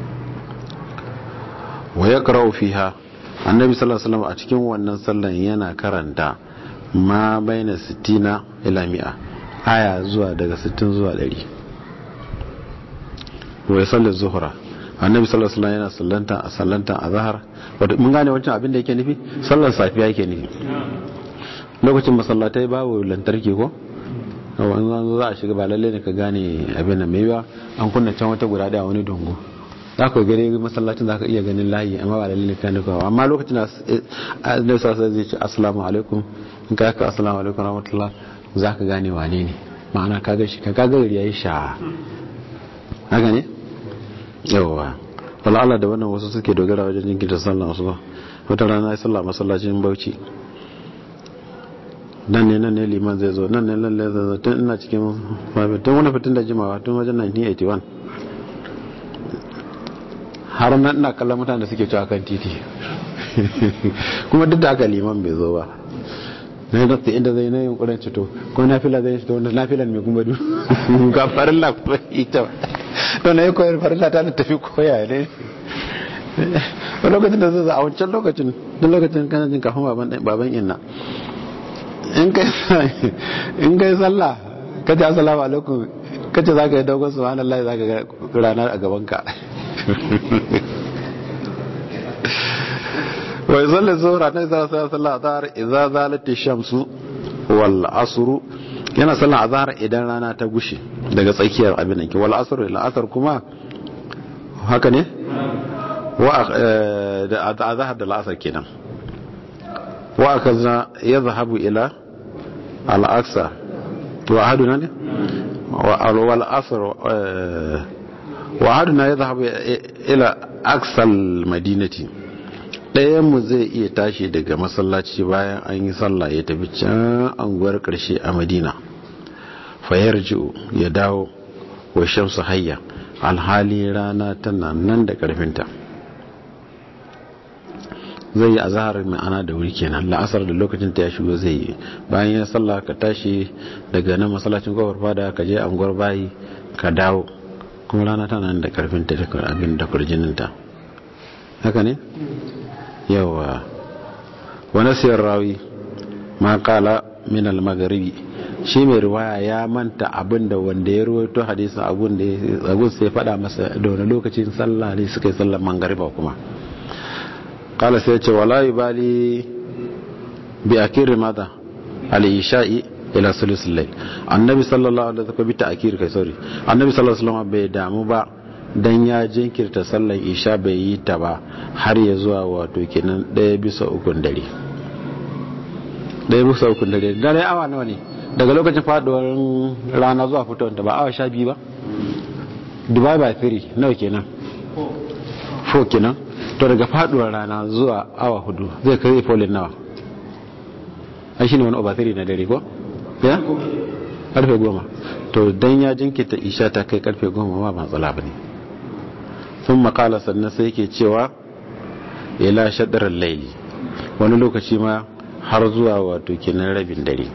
wa ya karau fiha annabi sallallahu alaihi wasallam a cikin wannan sallan yana karanta ma baina 60 ila 100 aya zuwa daga 60 zuwa 100 wa ya sallar zuhra annabi sallallahu alaihi wasallam yana sallanta a sallanta a zahar wato mun gane wancan abin da yake nufi sallar safiya yake nufi lokacin masallatai babu lantarki ko wanzu za a shiga ba lalle ne ka gane abin da mai ba an kunna can wata guda daya wani dongo za ka gani masallacin za ka iya ganin layi amma ba lalle ne ka nufa amma lokacin da annabi sallallahu zai ce assalamu alaikum in ka yaka assalamu alaikum rahmatullah za ka gane wane ne ma'ana ka ga shi ka ga gari yayi sha haka ne yawa wala Allah da wannan wasu suke dogara wajen jinkirta sallah su ba wata rana ya sallah masallacin Bauchi nan ne nan ne liman zai zo nan ne nan ne zai zo tun ina cikin mafi tun wani fitin da jimawa tun wajen 1981 har nan ina kallon mutane da suke cewa kan titi kuma duk da haka liman bai zo ba na yi nasta inda zai na yin kuren cito ko na fila zai cito wanda na filan mai kuma du ga farilla kuma ita to na yi koyar farilla ta tafi koya ne a lokacin da zai a wancan lokacin duk lokacin kana jin kafin baban inna in kai sallah ka ce assalamu alaikum ka ce za ka yi dogon subhanallah za ka ga ranar a gabanka wai sallar zuwa na isa sallah sallah ta har iza zalati shamsu wal asru yana sallan azhar idan rana ta gushe daga tsakiyar abin nan ki wal asr ila asr kuma haka ne wa da azhar da al-asr kenan wa akaza yadhhabu ila al-aqsa wa ahaduna ne wa wal asr wa ahaduna yadhhabu ila aqsa al-madinati ɗayan mu zai iya tashi daga masallaci bayan an yi sallah ya tafi can anguwar ƙarshe a madina fayar ji'u ya dawo wa shamsu hayya alhali rana tana nan da ƙarfinta zai yi azahar mai ana da wuri kenan la'asar da lokacin ta ya shigo zai yi bayan ya sallah ka tashi daga nan masallacin kofar fada ka je anguwar bayi ka dawo kuma rana tana nan da ƙarfinta da abin da kurjininta haka ne yawa wani siyar rawi ma kala min al-magharibi shi mai riwaya ya manta abin da wanda ya ruwaito hadisin abun da abun sai faɗa masa da wani lokacin sallah ne suka yi sallar mangariba kuma kala sai ce wala yubali bi akiri mada al-isha'i ila sulusul layl annabi sallallahu alaihi wasallam bi ta'kir kai sorry annabi sallallahu alaihi wasallam bai damu ba dan ya jinkirta sallar isha bai yi ta ba har ya zuwa wato kenan ɗaya bisa ukun dare ɗaya bisa ukun dare dare awa nawa ne daga lokacin faduwar rana zuwa fitowar ta ba awa sha biyu ba dubai by three nawa kenan fo kenan to daga faduwar rana zuwa awa hudu zai kai folin nawa ai shine wani over three na dare ko ya karfe goma to dan ya jinkirta isha ta kai karfe goma ba matsala ba ne sun makala sannan sai ke cewa ila shaɗarar laili wani lokaci ma har zuwa wato kenan rabin dare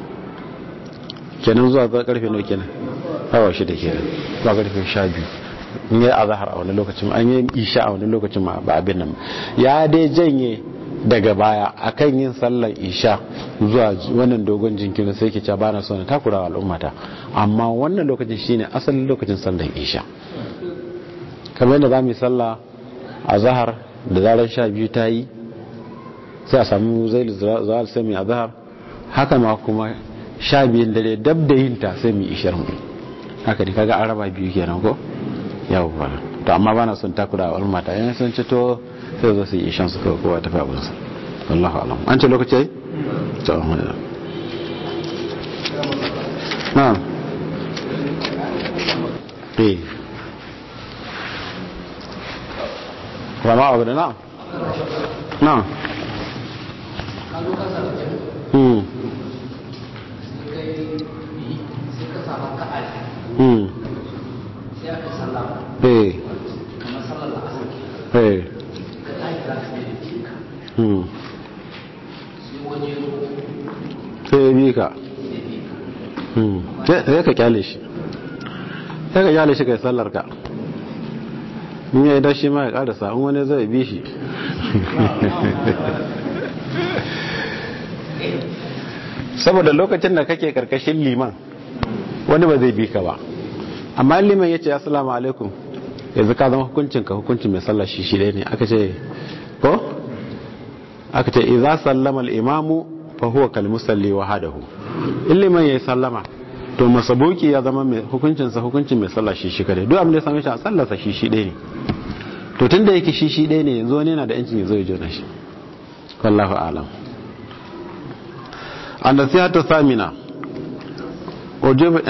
kenan zuwa zuwa karfe nau kenan awa shida kenan zuwa karfe sha biyu in yi azahar a wani lokacin an yi isha a wani lokacin ma ba abin nan ya dai janye daga baya akan yin sallar isha zuwa wannan dogon jinkirin sai ke cewa ba na so na takura al'ummata amma wannan lokacin shine asalin lokacin sallar isha kamar yadda za mu yi sallah a zahar da zarar sha biyu ta yi sai a samu zai zuwa sai mu yi a zahar haka ma kuma sha biyun dare dab da yin ta sai mu yi ishar mu haka ne kaga an raba biyu kenan ko yawwa to amma ba na son takura al'ummata yana sun ci to sai zo su yi ishan su kawai kowa tafi abinsa wallahu alam an ce lokaci yayi to na eh rama abu da na na hmm hmm eh eh sai ya bi ka sai ka kyale shi sai ka kyale shi kai sallar ka in ya idan shi ma ya karasa in wani zai bi shi saboda lokacin da kake karkashin liman wani ba zai bi ka ba amma liman ya ce assalamu alaikum yanzu ka zama hukuncinka hukuncin mai sallar shi shi ne aka ce ko aka ce idza sallama al-imamu fa huwa kal musalli wahdahu illiman yayi sallama to masabuki ya zama mai hukuncin sa hukuncin mai sallah shi shi kare duk abin da ya same shi a sallarsa shi shi ɗaya ne to tunda yake shi shi ɗaya ne yanzu wani yana da yancin ya zo ya jona shi wallahu a'lam an nasihatu samina